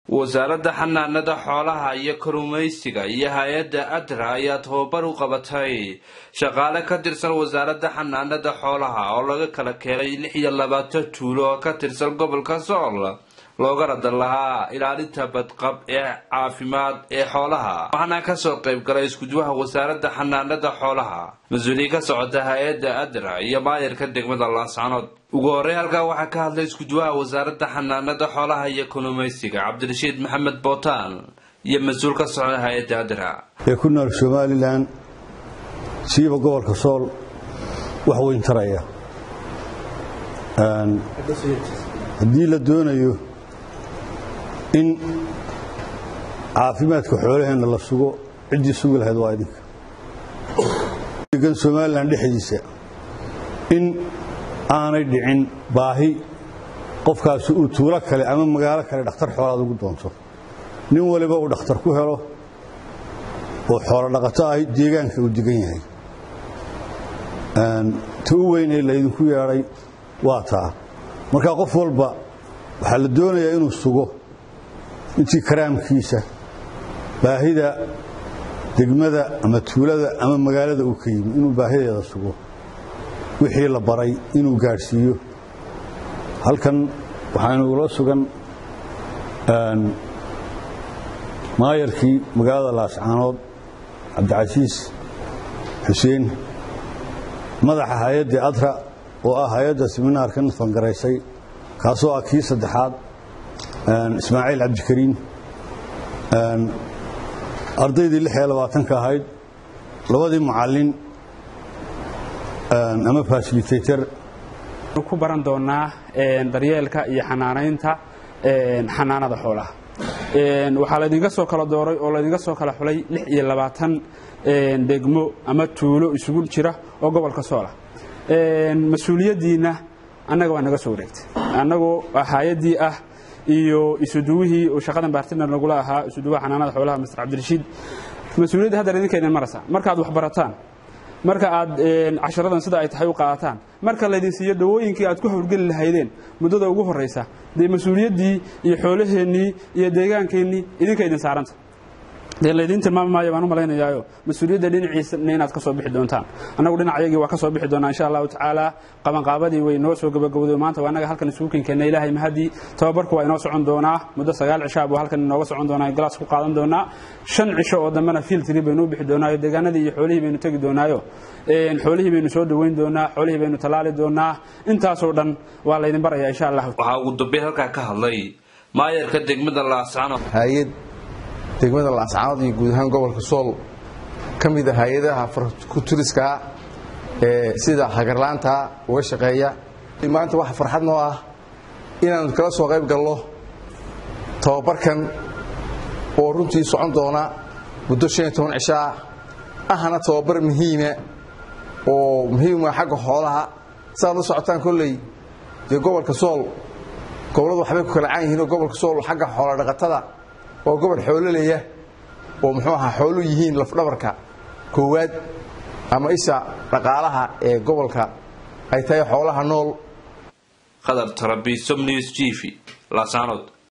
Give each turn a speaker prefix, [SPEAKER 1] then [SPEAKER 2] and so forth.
[SPEAKER 1] wasaaradda xanaanada xoolaha iyo kalluumaysiga iyo hay-adda adra ayaa tababar u qabatay shaqaale ka tirsan wasaaradda xanaanada xoolaha oo laga kala keenay lix iyo labaatan tuulo oo ka tirsan gobolka sool looga radan lahaa ilaalinta badqab ee caafimaad ee xoolaha waxaana kasoo qayb galay iskuduwaha wasaaradda xanaanada xoolaha mas-uuliyiin ka socota hay-adda adra iyo maayarka degmada laascanood ugu horey halkaa waxaa ka hadlay iskuduwaha wasaaradda xanaanada xoolaha iyo kalluumaysiga cabdirashiid maxamed bootaan iyo mas-uul ka socda hay-adda adra
[SPEAKER 2] ee ku nool somalilan siiba gobolka sool wax weyn taraya haddii la doonayo in caafimaadka xoolaheenna la sugo ciddii sugi lahayd waa idinka degan somalilan dhexdiisa in aanay dhicin baahi qofkaasi uu tuulo kale ama magaalo kale dhakhtar xoolaad ugu doonto nin waliba uu dhakhtar ku helo oo xoolo dhaqato ah deegaanka uu degan yahay ta u weyn ee laydinku yeedhay waa taa marka qof walba waxaa la doonayaa inuu sugo intii karaamkiisa baahida degmada ama tuulada ama magaalada uu ka yimi inuu baahideeda sugo wixii la baray inuu gaadhsiiyo halkan waxaanu ula sugan maayarkii magaalada laascaanood cabdicasiis xuseen madaxa hay-adda adra oo ah hay-adda siminaarkan fangaraysay kaasoo ah kii saddexaad ismaaciil cabdikariim ardaydii lix iyo labaatanka ahayd labadii mucallin ama fasilitator
[SPEAKER 3] ku baran doonaa daryeelka iyo xanaanaynta xanaanada xoolaha waxaa laydinka soo kala dooray oo laydinka soo kala xulay lix iyo labaatan degmo ama tuulo isugu jira oo gobolka soola mas-uuliyaddiinna annaga waa naga soo wareegtay annagoo hay-addii ah iyo isuduwihii uu shaqadan baartiner nagula ahaa isuduwaha xanaanada xoolaha master cabdirashiid mas-uuliyadda haddar idinkaydin maraysa markaaad wax barataan marka aad casharadan sida ay tahay u qaadataan marka laydin siiyo dawooyinkii aad ku howlgeli lahaydeen muddada ugu horraysa dee mas-uuliyaddii iyo xoolaheennii iyo deegaankeenii idinkaydin saaranta dee laydiin tilmaami maayo baan u malaynayaayo mas-uuliyadda dhinaciisana inaad ka soo bixi doontaan annagu dhinacayagii waa ka soo bixi doonaa insha allahu tacaala qabanqaabadii way noo soo gabagabowday maanta waa annaga halkan isugu kenkeenna ilaahay mahadii tababarku waa inoo socon doonaa muddo sagaal cishaa buu halkan inooga socon doonaa galaas ku qaadan doonaa shan cisho oo dambena fiiltiri baynu u bixi doonaayo deegaanadii iyo xoolihii baynu tegi doonaayo xoolihii baynu soo dhoweyn doonaa xoolihii baynu tallaali doonaa intaasoo dhan waa laydin barayaa insha allah
[SPEAKER 1] waxaa ugu dambeyn halkaa ka hadlay maayarka degmada laascanood
[SPEAKER 4] hay-ad degmada laascaanood iyo guud ahaan gobolka sool ka mid a hay-adaha kuturiska ee sida hagarlaanta uga shaqeeya maanta waxa farxad noo ah inaannu kala soo qayb galno tababarkan oo runtii socon doona muddo shan iyo toban cishaa ahna tababar muhiima oo muhiima xagga xoolaha saaad la socotaan kolley dee gobolka sool gobolladu waxbay ku kala caan yihiin oo gobolka sool xagga xoola dhaqatada waa gobol xoololeya oo muxuu ahaa xoolu yihiin lafdhabarka koowaad ama isha dhaqaalaha ee gobolka ay tahay xoolaha nool
[SPEAKER 1] qadar tarabisom news tv laasanood